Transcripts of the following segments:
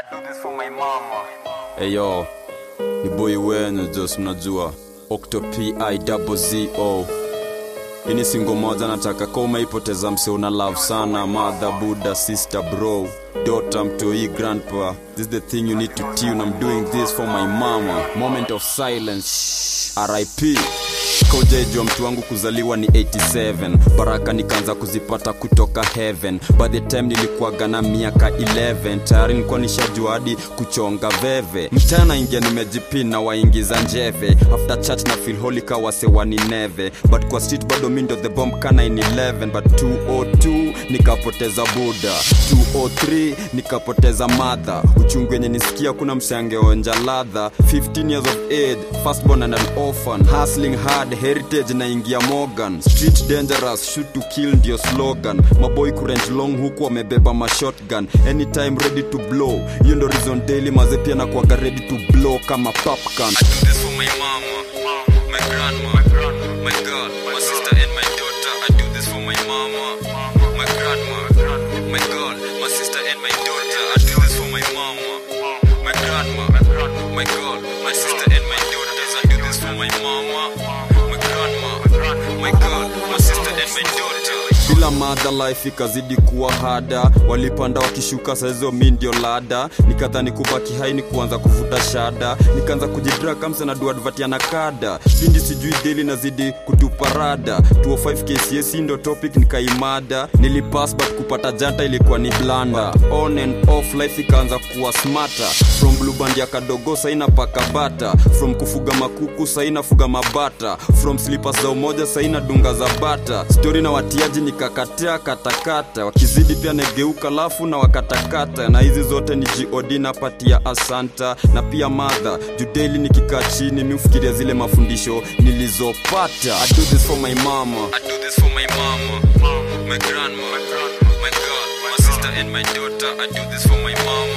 Eyo, ni boy wenu Jos, mnajua Octopi double zo hii ni singo moja nataka ka umeipoteza mse una love sana mother buddha sister bro daughter mtoi grandpa this is the thing you need to tune i'm doing this for my mama moment of silence rip kaujajua mtu wangu kuzaliwa ni 87 baraka nikaanza kuzipata kutoka heaven by the time nilikuwaga na miaka 11 tayari nilikuwa nishajua hadi kuchonga veve mchana ingia nimejipina waingiza njeve after church na feel holy kawase wanineve but kwa street bado mindo the bomb kana in 11 but 202 nikapoteza buda 203 nikapoteza madha uchungu wenye nisikia kuna mshangeonja ladha 15 years of age firstborn and an orphan hustling hard heritage na ingia morgan street dangerous shoot to kill ndio slogan maboy kurent long huku wamebeba mashotgun anytime ready to blow hiyo ndo reason daily maze pia na kuaga ready to blow kama popcorn I do this for my mama, my grandma, my girl, my sister and my daughter. I do this for my mama, my grandma, my girl, my sister and my daughter. I do this for my mama, my grandma, my girl, my sister and my daughters. I do this for my mama, my grandma, my girl, my sister and my daughter. Bila madha life ikazidi kuwa hada, walipanda wakishuka, saizo mi ndio lada. Nikadhani kubaki hai ni kuanza kuvuta shada, nikaanza kujidra kamsa na duadvati na kada pindi sijui deli nazidi kutuparada 205 KCS ndo topic nikaimada, nilipass but kupata janta ilikuwa ni blanda. On and off life ikaanza kuwa smarter, from blue band ya kadogo saina paka bata, from kufuga makuku saina fuga mabata, from slippers za umoja saina dunga za bata. Story na watiaji nikakatia katakata, wakizidi pia negeuka lafu na wakatakata, na hizi zote ni god napatia asanta na pia madha judeli nikikaa chini miufikiria zile mafundisho nilizopata I do this for my mama I do this for my mama my grandma my girl my sister and my daughter I do this for my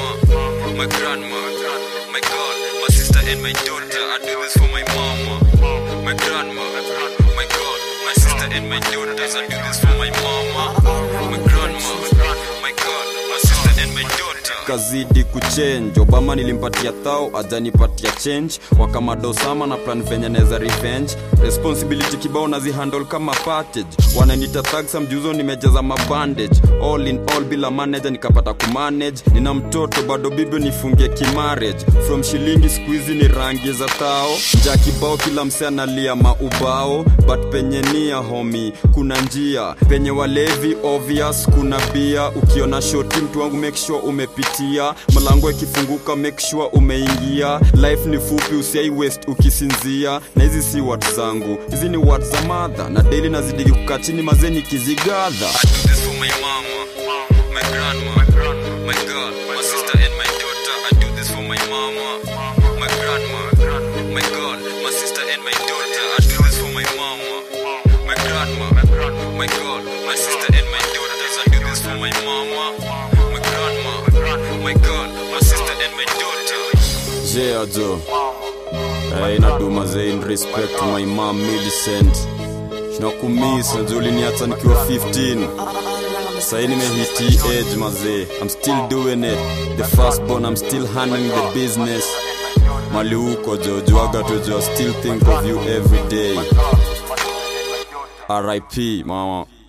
mama my grandma my girl my sister and my daughter I do this for my mama my grandma my girl my sister and my daughters I do this for my mama my grandma my girl my sister and my daughter kazidi kuchange obama nilimpatia thao ajanipatia change wakamadosama na plan venye neza revenge responsibility kibao nazihandle kama package wananita thagsa mjuzo nimejaza mabandage all in all bila manager nikapata kumanage nina mtoto bado bibi nifungie kimarriage from shilingi skuizi ni rangi za thao nja kibao kila mse analia maubao but penye nia homi kuna njia penye walevi obvious kuna bia ukiona shoti mtu wangu make sure umepitia mlango ikifunguka make sure umeingia life ni fupi usiai west ukisinzia na hizi si wat zangu hizi ni wat za madha na daily nazidi kukaa chini mazeni kizigadha I do this for my mama, my grandma, my girl, my sister and my daughter. I do this for my mama, my grandma, my girl, my sister and my daughter. I do this for my mama, my grandma, my girl, my sister and my daughters. I do this for my mama, my grandma, my girl, my sister and my daughter. Yeah, Joe. Hey, naduma zain respect to my mom Millicent. Nakumiss najua uliniacha nikiwa 15 sahii nimehiti age mazee i'm still doing it the first born i'm still handling the business mali huko jojuaga tojo still think of you every day rip mama